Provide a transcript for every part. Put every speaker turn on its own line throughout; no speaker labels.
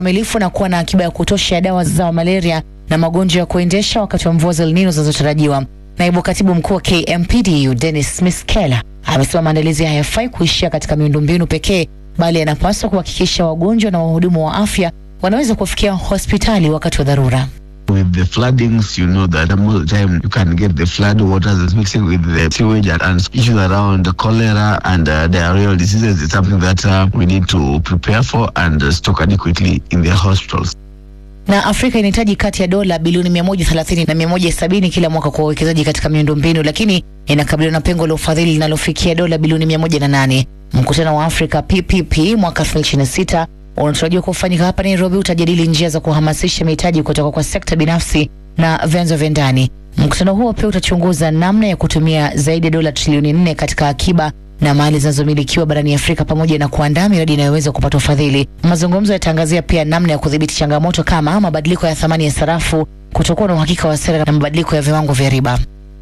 kamilifu na kuwa na akiba ya kutosha ya dawa za malaria na magonjwa ya kuendesha wakati wa mvua za El Nino zinazotarajiwa. Naibu katibu mkuu wa KMPDU Dennis Smith Keller amesema maandalizi hayafai kuishia katika miundombinu pekee, bali yanapaswa kuhakikisha wagonjwa na wahudumu wa afya wanaweza kufikia hospitali wakati wa dharura.
With the floodings, you know that most of the time you can get the flood water that's mixing with the sewage and, and issues around the cholera and uh, diarrheal diseases is something that uh, we need to prepare for and uh, stock adequately in the hospitals.
na Afrika inahitaji kati ya dola bilioni 130 na 170 kila mwaka kwa uwekezaji katika miundombinu, lakini inakabiliwa na pengo la ufadhili linalofikia dola bilioni 108. Mkutano wa Afrika PPP mwaka 2026 unatarajiwa kufanyika hapa Nairobi, utajadili njia za kuhamasisha mitaji kutoka kwa sekta binafsi na vyanzo vya ndani. Mkutano huo pia utachunguza namna ya kutumia zaidi ya dola trilioni nne katika akiba na mali zinazomilikiwa barani Afrika pamoja na kuandaa miradi inayoweza kupata ufadhili. Mazungumzo yataangazia pia namna ya kudhibiti changamoto kama mabadiliko ya thamani ya sarafu, kutokuwa na uhakika wa sera na mabadiliko ya viwango vya riba.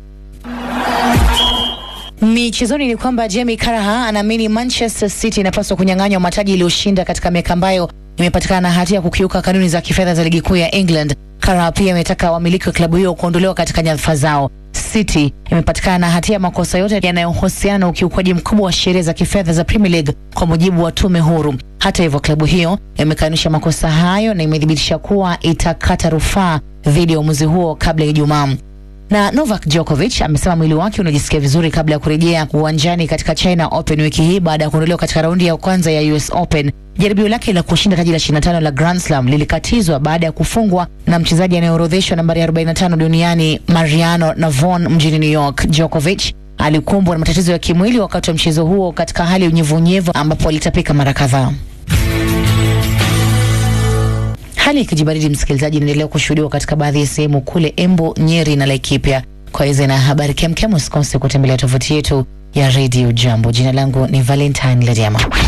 Michezoni ni kwamba Jamie Carragher anaamini Manchester City inapaswa kunyang'anywa mataji iliyoshinda katika miaka ambayo imepatikana na hatia ya kukiuka kanuni za kifedha za ligi kuu ya England. Carragher pia ametaka wamiliki wa klabu hiyo kuondolewa katika nyadhifa zao. City imepatikana na hatia ya makosa yote yanayohusiana na ukiukwaji mkubwa wa sheria za kifedha za Premier League kwa mujibu wa tume huru. Hata hivyo, klabu hiyo imekanusha makosa hayo na imethibitisha kuwa itakata rufaa dhidi ya uamuzi huo kabla ya Ijumaa na Novak Djokovic amesema mwili wake unajisikia vizuri kabla ya kurejea uwanjani katika China Open wiki hii baada ya kuondolewa katika raundi ya kwanza ya US Open. Jaribio lake la kushinda taji la 25 la Grand Slam lilikatizwa baada ya kufungwa na mchezaji anayeorodheshwa nambari 45 duniani Mariano Navon mjini New York. Djokovic alikumbwa na matatizo ya kimwili wakati wa mchezo huo katika hali ya unyevunyevu ambapo alitapika mara kadhaa. Hali ya kijibaridi, msikilizaji, inaendelea kushuhudiwa katika baadhi ya sehemu kule Embu, Nyeri na Laikipia. Kwa hizo na habari kemkem, usikose kutembelea tovuti yetu ya Radio Jambo. Jina langu ni Valentine Lediama.